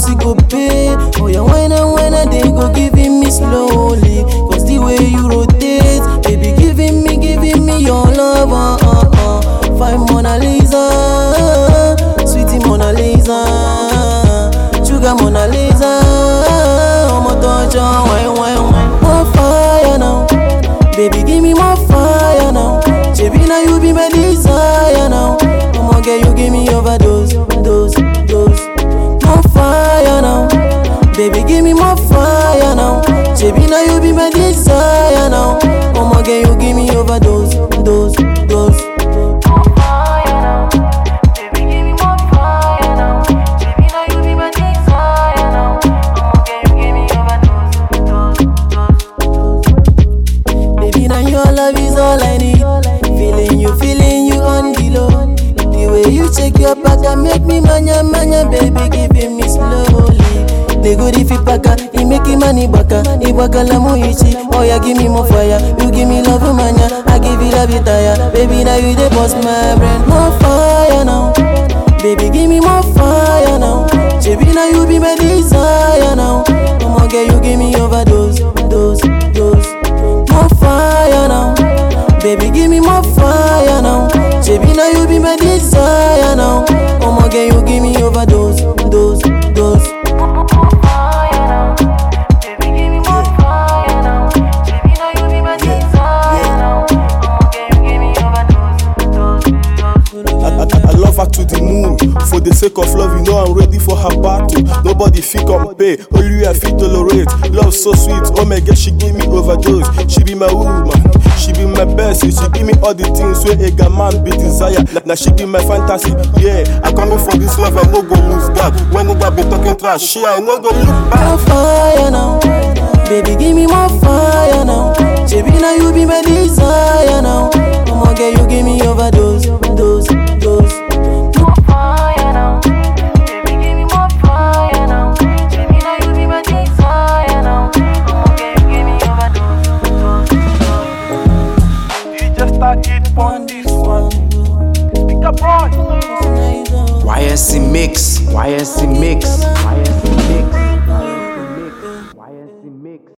e go pay. Oh yeah, when and when I they go giving me slowly. Cause the way you rotate, baby giving me, giving me your love. Uh, uh, uh. Fine Mona Lisa, sweetie Mona Lisa, sugar Mona Lisa. I'ma touch on wine, wine, wine. More fire now, baby give me more fire now. Baby now you be my desire now. I'ma get you give me overdose, dose, dose. More fire now, baby give me more fire now. Baby now you be my desire now. I'ma get you give me overdose, dose, dose. Baby, now your love is all I need. Feeling you, feeling you on the low. The way you check your back and make me manya manya, baby, giving me slowly. The good if you paka, he make him money baka, he baka la muichi. Oh yeah, give me more fire, you give me love manya, I give you love you tire. Baby, now you the boss, my brain. More fire now, baby, give me more fire now. Baby, now you be my desire now. I'ma get you, give me overdose, dose, dose. More fire now, baby, give me more fire now. Baby, now you be my desire now. I'ma get you, give me overdose, dose, dose. I, I, I love her to the moon. For the sake of love, you know I'm ready for her battle. Nobody fit compare, only I fit tolerate. Love so sweet, oh my god, she give me overdose. She be my woman, she be my best. She give me all the things where a guy man be desire. Now she be my fantasy, yeah. I come in for this love, I no go lose God. When nobody be talking trash, she I no go look back. more fire now. Baby, give me more fire now. Baby, now you be my desire now. I'ma get you, give me overdose, dose, dose. You just start it on this one. Pick up boy. YSC Mix, YSC Mix.